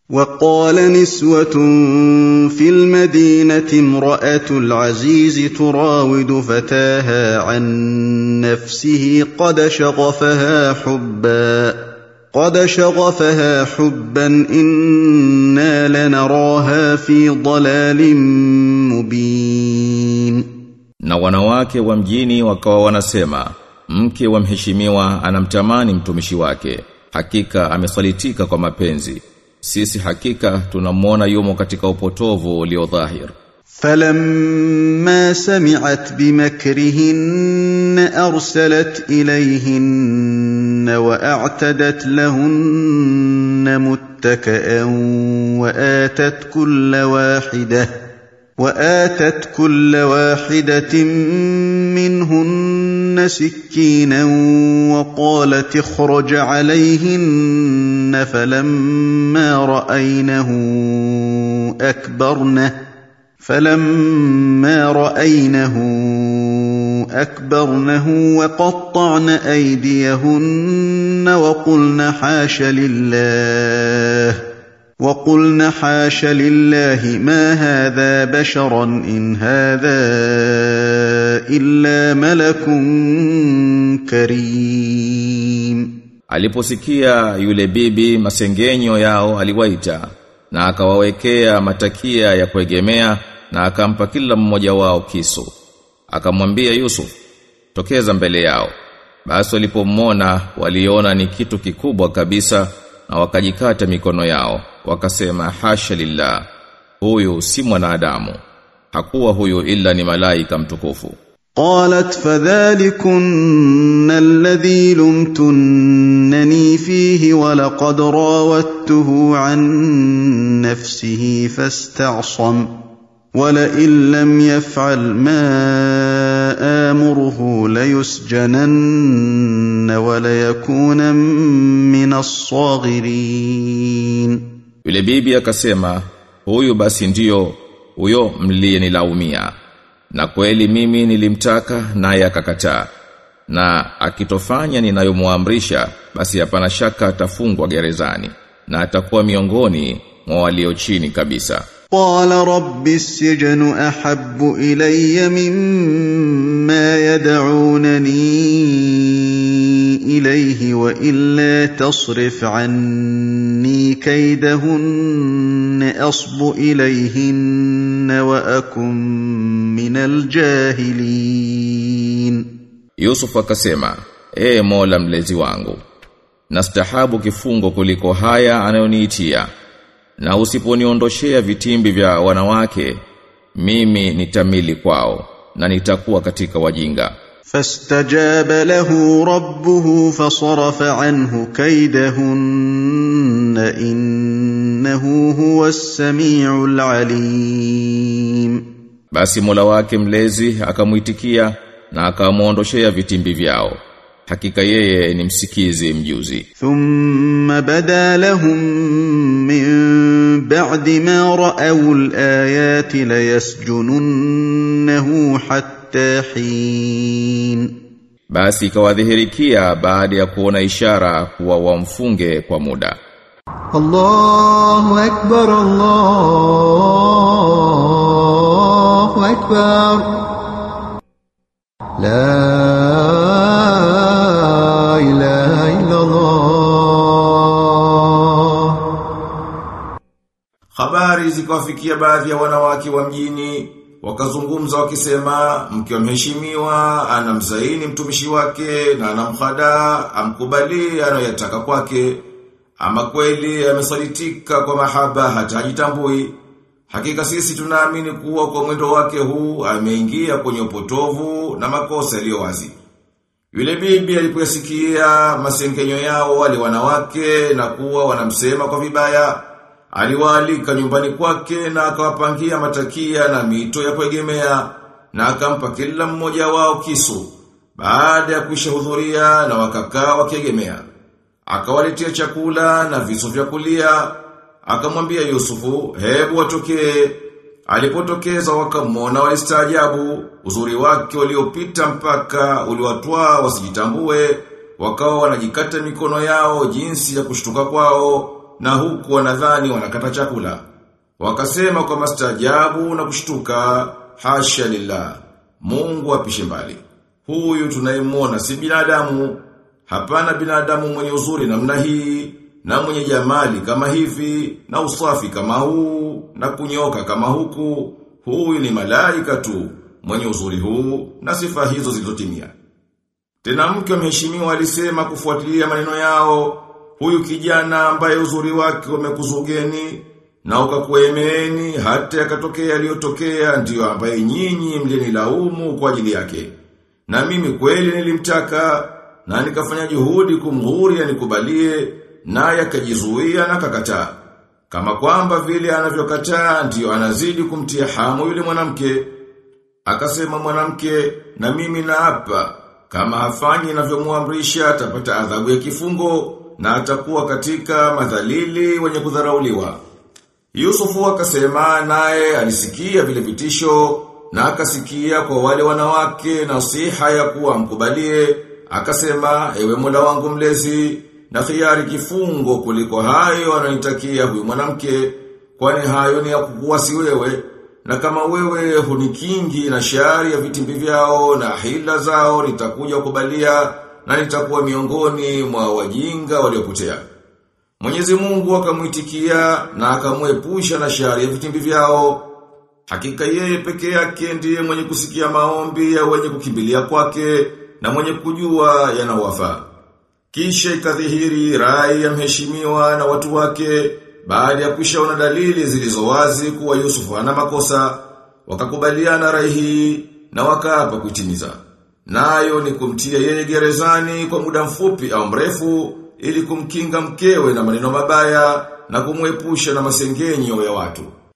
وقال نسوة في المدينة امرأة العزيز تراود فتاها عن نفسه قد شغفها حبا قد شغفها حبا إنا لنراها في ضلال مبين Na wanawake wa mjini wakawa wanasema mke wa mheshimiwa anamtamani mtumishi wake hakika amesalitika kwa mapenzi sisi hakika tunamwona yumo katika upotovu ulio dhahir فلما سمعت بمكرهن ارسلت اليهن واعتدت لهن متكئا واتت كل واحده واتت كل واحده منهن سكينا وقالت اخرج عليهن فلما راينه اكبرنه فلما راينه اكبرنه وقطعن ايديهن وقلن حاش لله وقلن حاش لله ما هذا بشرا ان هذا الا ملك كريم Aliposikia yule bibi masengenyo yao aliwaita na akawawekea matakia ya kuegemea na akampa kila mmoja wao kisu. Akamwambia Yusuf, tokeza mbele yao. Basi walipomwona waliona ni kitu kikubwa kabisa na wakajikata mikono yao. Wakasema hasha lillah. Huyu si mwanadamu. Hakuwa huyu ila ni malaika mtukufu. قالت فذلكن الذي لمتنني فيه ولقد راودته عن نفسه فاستعصم ولئن لم يفعل ما امره ليسجنن وليكون من الصاغرين Yule bibi akasema, huyu basi ndiyo huyo mliyenilaumia. Na kweli mimi nilimtaka naye akakataa. Na akitofanya ninayomuamrisha basi hapana shaka atafungwa gerezani na atakuwa miongoni mwa walio chini kabisa. قال رب السجن احب الي مما يدعونني اليه والا تصرف عني كيدهن اصب اليهن واكن من الجاهلين Yusuf akasema, "Ee Mola mlezi wangu, nastahabu kifungo kuliko haya anayoniitia, na usiponiondoshea vitimbi vya wanawake, mimi nitamili kwao na nitakuwa katika wajinga." فاستجاب له ربه فصرف عنه كيدهن انه هو السميع العليم Basi Mola wake mlezi akamuitikia na akamuondoshea vitimbi vyao. Hakika yeye ni msikizi mjuzi. ثم بدا لهم من بعد ما راوا الايات ليسجننه حتى حين Basi ikawadhihirikia baada ya kuona ishara kuwa wamfunge kwa muda. الله أكبر الله أكبر لا إله إلا الله Habari zikawafikia baadhi ya wanawake wa mjini wakazungumza wakisema mke wa mheshimiwa anamzaini mtumishi wake na anamhada amkubali anayotaka kwake ama kweli amesalitika kwa mahaba hata hajitambui hakika sisi tunaamini kuwa kwa mwendo wake huu ameingia kwenye upotovu na makosa yaliyo wazi yule bibi alipoyasikia masengenyo yao wale wanawake na kuwa wanamsema kwa vibaya, aliwaalika nyumbani kwake na akawapangia matakia na mito ya kuegemea na akampa kila mmoja wao kisu. Baada ya kushahudhuria na wakakaa wakiegemea. Akawaletea chakula na visu vya kulia. Akamwambia Yusufu, hebu watokee. Alipotokeza wakamwona walistaajabu, uzuri wake uliopita mpaka uliwatwaa wasijitambue, wakawa wanajikata mikono yao jinsi ya kushtuka kwao, na huku wanadhani wanakata chakula. Wakasema kwa mastajabu na kushtuka, hasha lillah, Mungu apishe mbali. Huyu tunayemwona si binadamu, hapana binadamu mwenye uzuri namna hii, na mwenye jamali kama hivi, na usafi kama huu, na kunyoka kama huku, huyu ni malaika tu, mwenye uzuri huu, na sifa hizo zilizotimia. Tena mke wa mheshimiwa alisema kufuatilia maneno yao, huyu kijana ambaye uzuri wake umekuzugeni na ukakuemeeni hata yakatokea yaliyotokea ndiyo ambaye nyinyi mlinilaumu kwa ajili yake. Na mimi kweli nilimtaka na nikafanya juhudi kumghuri anikubalie naye akajizuia na kakataa. Kama kwamba vile anavyokataa ndiyo anazidi kumtia hamu yule mwanamke. Akasema mwanamke na mimi na hapa kama hafanyi inavyomwamrisha atapata adhabu ya kifungo na atakuwa katika madhalili wenye kudharauliwa. Yusufu akasema naye alisikia vile vitisho na akasikia kwa wale wanawake nasiha ya kuwa mkubalie akasema ewe Mola wangu mlezi na khiari kifungo kuliko hayo ananitakia huyu mwanamke kwani hayo ni ya kukuwasi wewe na kama wewe hunikingi na shari ya vitimbi vyao na hila zao nitakuja kubalia na nitakuwa miongoni mwa wajinga waliopotea. Mwenyezi Mungu akamuitikia na akamwepusha na shari ya vitimbi vyao. Hakika yeye peke yake ndiye mwenye kusikia maombi ya wenye kukimbilia kwake na mwenye kujua yanawafaa. Kisha ikadhihiri rai ya mheshimiwa na watu wake baada ya kushaona dalili zilizo wazi kuwa Yusufu hana makosa, wakakubaliana rai hii na wakaapa kuitimiza. Nayo ni kumtia yeye gerezani kwa muda mfupi au mrefu ili kumkinga mkewe na maneno mabaya na kumwepusha na masengenyo ya watu.